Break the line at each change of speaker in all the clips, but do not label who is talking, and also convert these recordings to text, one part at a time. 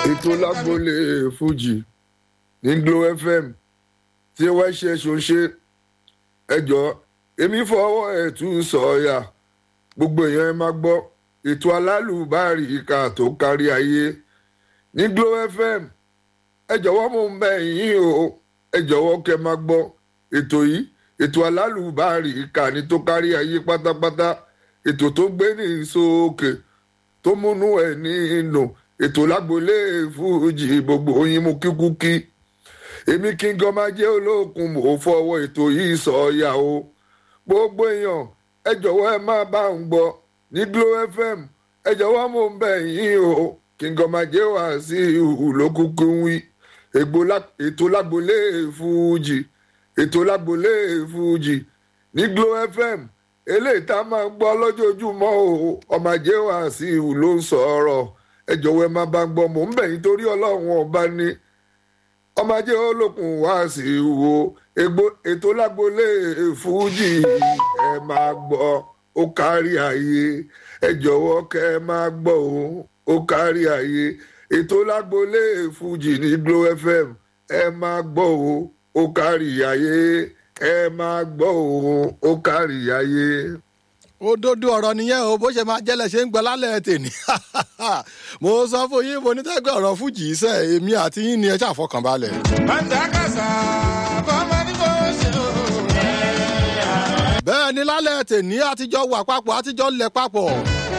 ètò lágbólé fújì ní glo fm tí wọ́n ṣe ṣoṣe ẹjọ́ èmi fọwọ́ ẹ̀ tún sọ̀ọ́yà gbogbo èèyàn ẹ máa gbọ́ ètò alálùbárì ìka tó kárí ayé ní glo fm ẹ jọ̀wọ́ mo ń bẹ̀ yín o ẹ jọ̀wọ́ kẹ́ máa gbọ́ ètò yìí ètò alálùbárì ìka ní tó kárí ayé pátápátá ètò tó gbé ní sókè tó múnú ẹ̀ ní inú ètò lágbolé fújì gbogbo yín mú kíkúkí èmi kí n gan máa jẹ́ olókun mò ń fọwọ́ ètò yìí sọ̀ọ́yà o gbogbo èèyàn ẹ jọ̀wọ́ ẹ máa bá ń gbọ́ ní glo fm ẹ jọ̀wọ́ mò ń bẹ̀ yín o kí n gan máa jẹ́ wá sí ìhù lókùnkù wí ètò lágbolé fújì ètò lágbolé fújì ní glo fm eléyìí tá a máa ń gbọ́ lójoojúmọ́ o ọmọ ajé wá sí ìhù ló ń sọ̀rọ̀ ẹ jọ̀wọ́ ẹ máa bá ń gbọ́ mò ń bẹ̀ yín torí ọlọ́run ọba ní ọmọ ajé olókun wá sí wo ètò lágbolé fújì ẹ máa gbọ́ ó kárí ayé ẹ jọ̀wọ́ kẹ́ ẹ máa gbọ́ o ó kárí ayé ètò lágbolé fújì ní glo fm ẹ máa gbọ́ o ó kárí ayé ẹ máa gbọ́ o ó kárí ayé
òdodo ọ̀rọ̀ nìyẹn o bó ṣe máa jẹ́lẹ̀ ṣe ń gbọ́ lálẹ́ tèmi mo sọ fún yín mo ní tẹ́gbẹ́ ọ̀rọ̀ fújì iṣẹ́ èmi àti yín ni ẹ ṣàfọkànbalẹ̀.
bàtàkàsà fọmọ ní kò ṣe o.
bẹ́ẹ̀ ni lálẹ́ tèmi àtijọ́ wà papọ̀ àtijọ́ lẹ̀ papọ̀.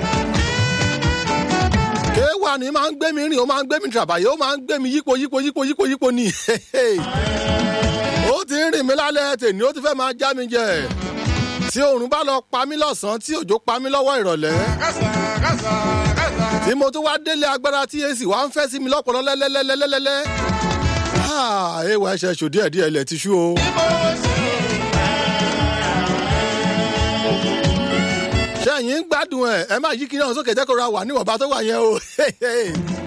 kéwà ni máa ń gbé mi rìn ó máa ń gbé mi tìràbàyè ó máa ń gbé mi yípo yípo yípo yípo yípo ni. ó ti ń rìn mí lálẹ́ tèmi ó ti fẹ́ máa já mi jẹ tí oòrùn bá lọ pa mí lọ́sàn-án tí òjò pa mí lọ́wọ́ ìrọ̀lẹ́.
kàsà kàsà kàsà.
tí mo tún wá délé agbára tí èsì wá ń fẹ́ sí mi lọ́pọ̀lọ́ lẹ́lẹ́lẹ́lẹ́lẹ́lẹ́. ẹwà ẹsẹ̀ ṣò díẹ̀ díẹ̀ ilẹ̀ ti ṣú o. ṣẹ́yìn ń gbádùn ẹ̀ ẹ má yí kí náà sókè jẹ́ kó ra wà níwọ̀nba tó wà yẹn o.